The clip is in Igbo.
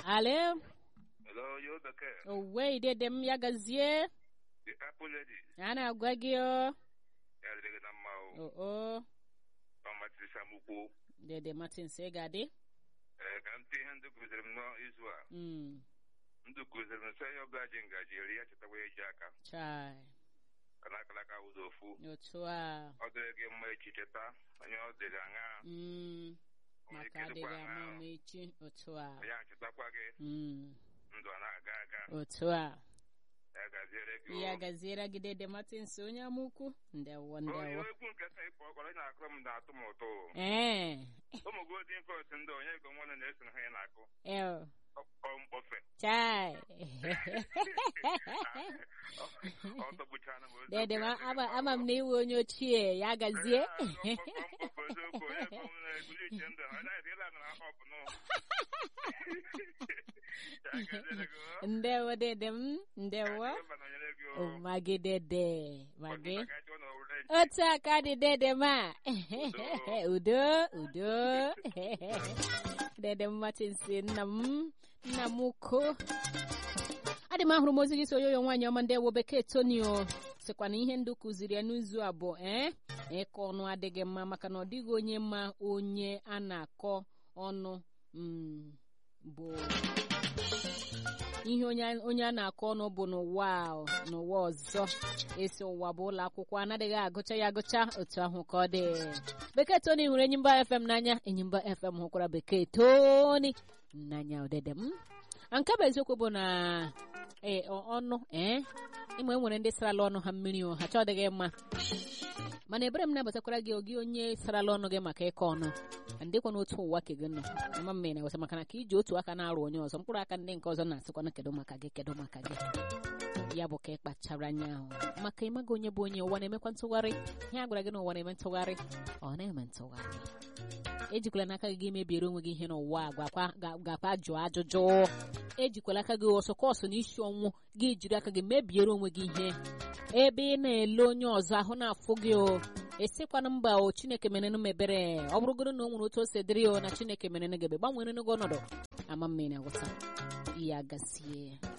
Ale, Hello, you bekee. owei dede m ya gazie. The Apple Lady. Ana agwa gị o. Ya dịrị gị na mma o. O o. Ọ matịrị samukwu. Dede Martins ị ga-adị. Ee, ka m tee ihe ndị kụziri m n'izu a. Mm. Ndị kụziri m sị onye ọbụla ji ngaji eri ya chetakwa eji aka. Chai. Ka na akalaka ụzọ ofu. Otu a. Ọ dịrị gị mma echi cheta onye ọ dịrị aṅa. Mm. Onye Maka ike dịkwa adịghị ama aṅa. ama echi. Otu a. Ya chetakwa gị Mm. ndụ a na-aga aga. Otu a. Ya gaziere gị o. Ya gaziere gị dede Martins onye amụkwu. Ndewo Onye ndewo. egwu nke sa ịkpọ ọkọrọ na-akụrụ m na-atụ m ụtọ. o. Ee. Ụmụ Golden Cross ndị onye ego nwanne na-eso ha ya na-akụ. El. Ọ mkpọfe. Chai. Ọ tọgbuchana m ozu. Dede ma ama ama m na iwe onye ochie ya gazie. Ndewo dede m. Ndewo. Oh, magi dede. Magi. Otu aka dị dede ma. Udo. Udo. Dede m Martins nna m. Nna m ukwu. adị m ahụrụ m ozi gị so oyoyo nwaanyị ọma ndị ewo bekee tonio sịkwa na ihe ndị kụziri ya n'izu abụọ ee ịkọ ọnụ adịghị mma maka na ọ dịghị onye ma onye a na-akọ ọnụ mm, bụ ihe onye a- onye a na-akọ ọnụ bụ n'ụwa a, n'ụwa ọzọ esi ụwa bụ ụlọ akwụkwọ anaghị agụcha ya agụcha otu ahụ ka ọ dị bekee toni hụrụ enyimba fm n'anya enyimba fm hụkwara bekee toni n'anya odede m nke bụ eziokwu bụ na ee ọ- ọnụ ee ịma enwere ndị sarala ọnụ ha mmiri o ha chọdịghị mma mana ebere m na-abatakwara gị ogi onye sarala ọnụ gị maka ịkọ ọnụ ndịkwa n'otu ụwa ke gị nọ ama mma ị na-eweta maka na ka iji otu aka na-arụ onye ọzọ mkpụrụ aka ndị nke ọzọ na-asịkwana kedu maka gị kedu maka gị ya bụ ka ị kpachara anya ahụ maka ịmaghị onye bụ onye ụwa na-emekwa ntụgharị ihe a gwara gị na ụwa na-eme ntụgharị ọ na-eme ntụgharị ejikwala n'aka gị gị mebiere onwe gị ihe n'ụwa a, gwakwa ga- gakwa jụọ ajụjụ ejikwala aka gị ọsọ kọsụ na isi ọnwụ gị jiri aka gị mebiere onwe gị ihe ebe ị na-ele onye ọzọ ahụ na-afụ gị o esikwana mba o chineke merenụ m ebere ọ bụrụgoro na o nwere otu o si dịrị o na chineke merenụ gị ebe gbanwere gị ọnọdụ ama mma ị na-agwụta ya gasie